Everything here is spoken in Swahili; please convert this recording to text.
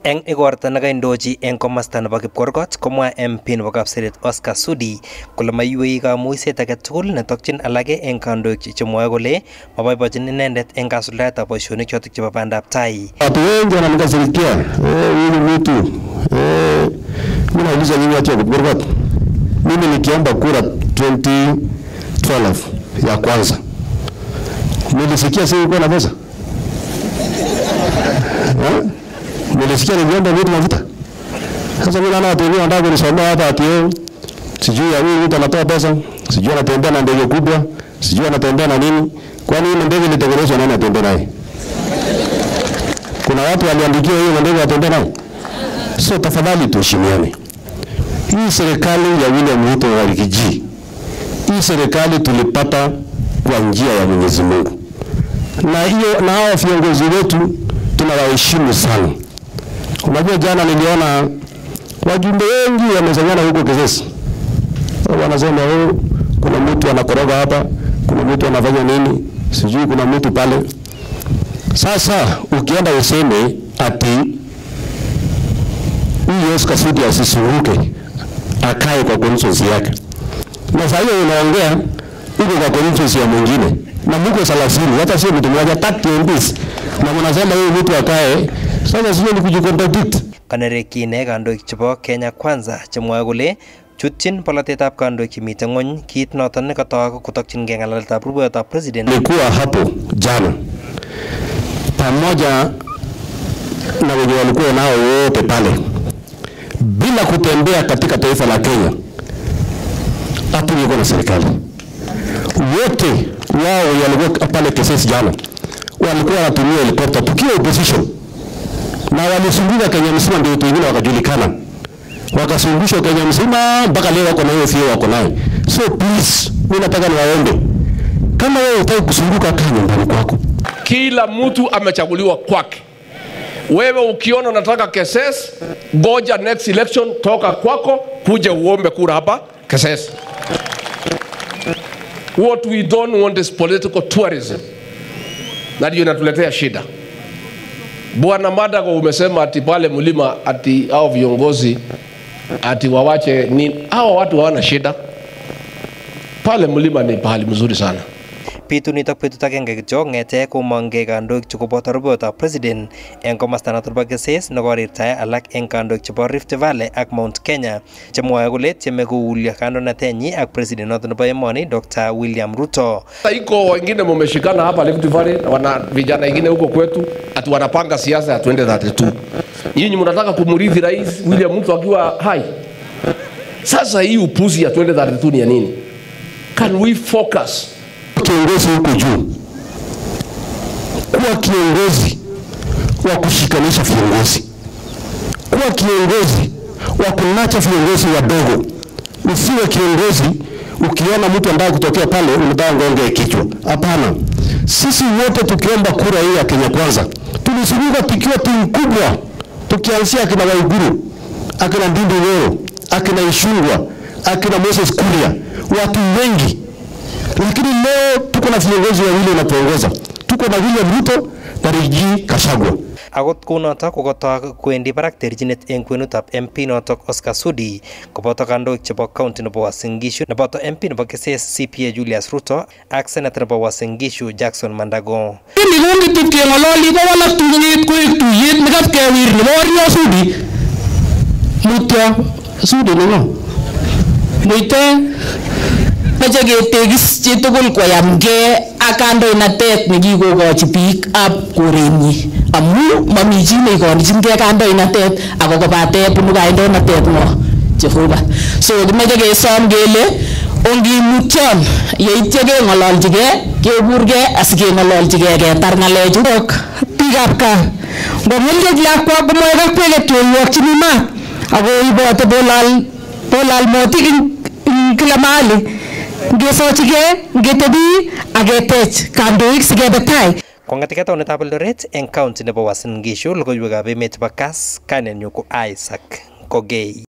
Eng igorta nekaindochi eng komasta nebo Kipkorgot komwa MP nebo Kapseret Oscar Sudi kole maiywei kamuiset age tugul netokchin alage eng kandoik chemwoe kole maboibochin inendet eng kasuldaetab boisionik chotok chebo bandab tai. Watu wengi wananikasirikia eh, huyu mtu eh, mimi nauliza nyinyi watu wa Kipkorgot, mimi nikiomba kura 2012 ya kwanza nilisikia si kuwa na pesa eh? Nilisikia niliomba vitu mafuta. Sasa mimi naona watu wengine wanataka kunisomea hapa ati yeye sijui ya huyu mtu anatoa pesa, sijui anatembea na ndege kubwa, sijui anatembea na nini. Kwani ile ndege ilitengenezwa nani atembea naye? Kuna watu waliandikiwa hiyo ndege watembea nayo. So tafadhali tuheshimiane. Hii serikali ya William Ruto wa Rigiji, hii serikali tulipata kwa njia ya Mwenyezi Mungu, na hiyo na hao viongozi wetu tunawaheshimu sana. Unajua, jana niliona wajumbe wengi wamezanyana huko Kisesi, wanasema oh, kuna mtu anakoroga hapa, kuna mtu anafanya nini, sijui kuna mtu pale. Sasa ukienda useme ati huyu Oscar Sudi asisunguke akae kwa constituency yake, na saa hiyo unaongea huko kwa constituency ya mwingine na mko 30 hata sio mtu mmoja 30 MPs na mnasema huyu mtu akae. Sasa sio ni kujicontradict. Kanerekyi ine kandoik chebo Kenya Kwanza chemwoe kole chutchin polatetab kandoik chemite ng'ony kit noton nekatok kotokyingei ng'alaletab rupeyotab president Nilikuwa hapo jana pamoja na wenye walikuwa nao wote pale, bila kutembea katika taifa la Kenya, hatungekuwa na serikali. Wote wao walikuwa pale Kisesi jana, walikuwa wanatumia helikopta tukiwa opposition, na walizunguka Kenya mzima, ndio watu wengine wakajulikana, wakazungushwa Kenya mzima mpaka leo wako na hiyo fio wako nayo. So please, mimi nataka niwaombe, kama wewe hutaki kuzunguka, kaa nyumbani kwako. Kila mtu amechaguliwa kwake. Wewe ukiona unataka Keses, goja next election, toka kwako kuja uombe kura hapa Keses. What we don't want is political tourism, na ndio inatuletea shida. Bwana Madago, umesema ati pale mlima ati hao viongozi ati wawache nini? Hao watu hawana shida pale mlima, ni pahali mzuri sana. Pitu nitok betut agenge kityo ng'ete komongkei kandoik chu koboto rupeyotab president eng komasta notok bo Keses nekorirtae alak eng kandoik chebo Rift Valley ak Mount Kenya chemwoe kole tieme koulyo kandoinatenyi ak president notok nebo emoni Dr. William Ruto. Sasa iko wengine mumeshikana hapa Rift Valley na wana vijana wengine huko kwetu ati wanapanga siasa ya 2032. Nyinyi mnataka kumrithi rais William Ruto akiwa hai. Sasa hii upuzi ya 2032 ni ya nini? Can we focus? kiongozi huko juu, kuwa kiongozi wa kushikanisha viongozi, kuwa kiongozi wa kunacha viongozi wadogo. Usiwe kiongozi ukiona mtu ambaye kutokea pale unataka ngonge kichwa. Hapana, sisi wote tukiomba kura hii ya Kenya Kwanza tulizunguka tukiwa timu kubwa, tukianzia akina Waiguru, akina Ndindi Nyoro, akina Ishungwa, akina Moses Kuria, watu wengi lakini leo tuko na viongozi wawili wanatuongoza. Tuko na William Ruto na Rigathi Gachagua. Akot kounotok kokotok kwendi barak terchinet eng kwenutab MP notok Oscar Sudi koboto kandoik chebo county nebo Uasin Gishu neboto MP nebo Keses CPA Julius Ruto ak seneta nebo Uasin Gishu Jackson Mandago. Ini kongitip keng'ololi kowalak tuyet koek tuyet nekapkewir nebo Wario Sudi. Mutyo Sudi nengo. Muite mache ketekis chitugul koyamgee ak kandoinatet nekikokochi biik ab korenyi amu mami chi neikonichingei kandoinatet ako kobate bunu kandoinatet ng'o Jehova so kimache kesom kele ongimutyon yeityo keng'ololchigei kekurgei asikeng'ololchigei ketar ng'alechu biikab gaa ngomilkech lakwa komoe kakweket yoiwokchini maat ako ibote bolal bolal motik ing ing kila mahali ngesochigei ngetebi ak ketech kandoik sikebe tai Kong'eteke taonitab Eldoret eng county nebo Uasin Gishu logoiwekab emet chebo Kass kainenyu ko Isaac Kogei.